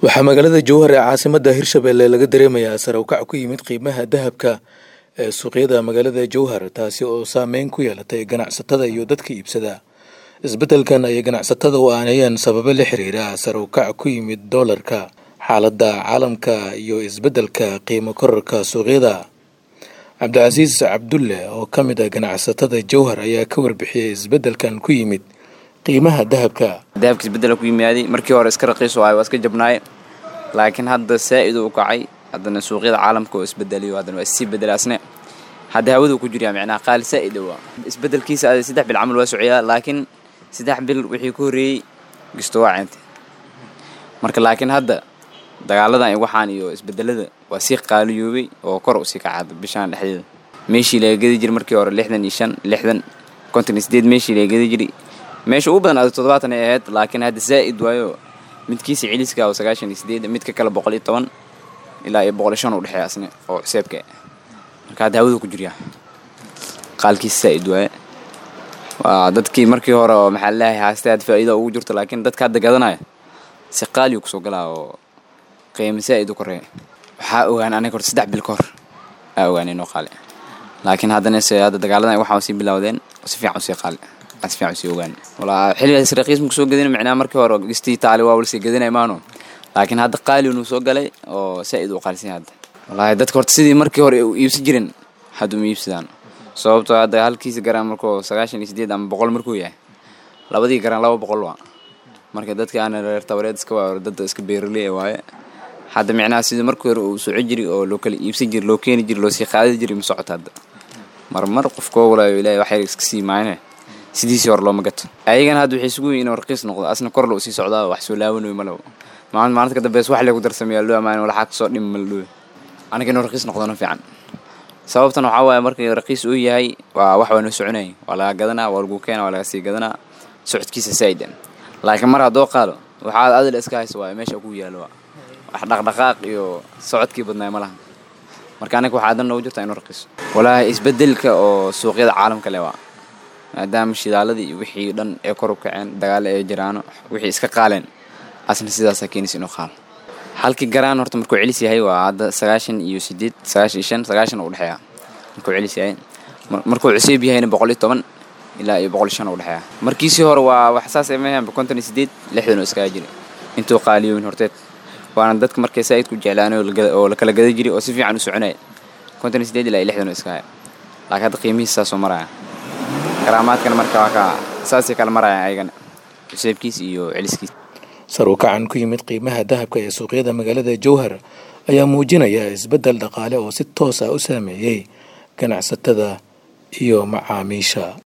waxaa magaalada jowhar ee caasimada hirshabelle laga dareemayaa sare u kac ku yimid qiimaha dahabka ee suuqyada magaalada jowhar taasi oo saameyn ku yeelatay ganacsatada iyo dadka iibsada isbeddelkan ayay ganacsatada u aaneeyeen sababo la xiriira sare u kac ku yimid doolarka xaaladda caalamka iyo isbeddelka qiimo korarka suuqyada cabdicasiis cabdulle oo ka mid ah ganacsatada jowhar ayaa ka warbixiyey isbeddelkan ku yimid qiimaha dahabka dahabka isbedela ku yimaaday markii hore iska raqiis waayo waa iska jabnaaye laakiin hadda saa'id u kacay haddana suuqyada caalamka oo isbedeliyo haddana waa issii bedela asne hadda hawadu ku jiryaa micnaha qaali saa'id waa isbedelkiisa ada saddex bil camal waa socyaa laakiin saddex bil wixii ku horreeyey gisto waa ceentay marka laakiin hadda dagaaladan iyo waxaan iyo isbedelada waa sii qaaliyoobay oo kor usii kacada bishaan dhexdeeda meeshii laga gedi jiray markii hore lixdan iyo shan lixdan konton iyo sideed meeshii laga gedi jiray meesha ugu badan ada toddobaatan ay ahayd laakiin hadda zaa'id waayo midkiisa celiska oo sagaashan iyo sideed midka kale boqol iyo toban ilaa iyo boqol iyo shan u dhexeeya asne oo xuseebka marka hadda hawadu ku jiryaa qaalkiisa zaa'id waaye waa dadkii markii hore oo maxaa laleeyahay haastay aad faa'iida ugu jirto laakiin dadka hadda gadanaya si qaaliyu kusoo galaa oo qiimo zaa'id u koreeya waxaa ogaan aniga horta saddex bil ka hor aa ogaan inoo qaali laakiin haddana se hadda dagaaladan waxaa sii bilowdeen si fiican usii qaali si fiican usii ogaan walaa xilligaas raqiismu kusoo gadina micnaha markii hore gistii taali waa walsii gadinay maano laakiin hadda qaali inuu soo galay oo saa'id u qaalisan hadda wallaahi dadka horta sidii markii hore u iibsan jirin hadda uma iibsadaan sababtoo hadda halkiisa garaan markuu sagaashan iyo sideed ama boqol markuu yahay labadii garaan laba boqol waa marka dadka aana reer tabareed iska waa dadda iska beeraley waaye hadda micnaha sidii markii hore uu soco jiri oo loo kala iibsan jiri loo keeni jiri loo sii qaadi jiri ma socoto hadda marmar qofkoo walaayo ilaahay waxyar iska sii maayne sidiisii hore looma gato ayagana hadda waxay isugu yihin inuu raqiis noqdo asna kor loo sii socdaa wax soo laawanayo malaw maalin maalinta ka dambeys wax lee ku darsameeyaa loo ammaan walaxaa kasoo dhimi maldhowe aniga inuu raqiis noqdona fiican sababtan waxaa waaye markii raqiis uu yahay waa wax waa noo soconayay waa laga gadanaa waa lagu keena waa laga sii gadanaa socodkiisa saa'idan laakiin mar haddoo qaado waxaad adil iska haysa waaye meesha ku yaalo waa wax dhaqdhaqaaq iyo socodkii badnaay ma laha marka aniga waxaa adan noogu jirta inuu raqiiso walaahi isbedelka oo suuqyada caalamka le waa maadaama shidaaladii iyo wixii dhan ee kor u kaceen dagaalo ee jiraano wixii iska qaaleen asna sidaasaa keenaysa inuu qaalo halkii garaan horta markuu celis yahay waa hadda sagaashan iyo sideed sagaashan iyo shan sagaashan u dhexeeya markuu celis yahay markuu cuseeb yahayna boqol iyo toban ilaa iyo boqol iyo shan u dhexeeya markiisii hore waa wax saas emahan konton iyo sideed lixdan oo iskaga jiray intuu qaaliyoobin horteed waana dadka markay saa'id ku jeclaanay oo la kala gada jiray oo si fiican u soconaya konton iyo sideed ilaa iyo lixdan oo iskaga laakiin hadda qiimihiisa saasoo maraya garaamaadkana marka waa ka saasay kala marayaan ayagana cuseebkiis iyo celiskiis sar u kacan ku yimid qiimaha dahabka ee suuqyada magaalada jowhar ayaa muujinaya isbeddel dhaqaale oo si toos ah u saameeyey ganacsatada iyo macaamiisha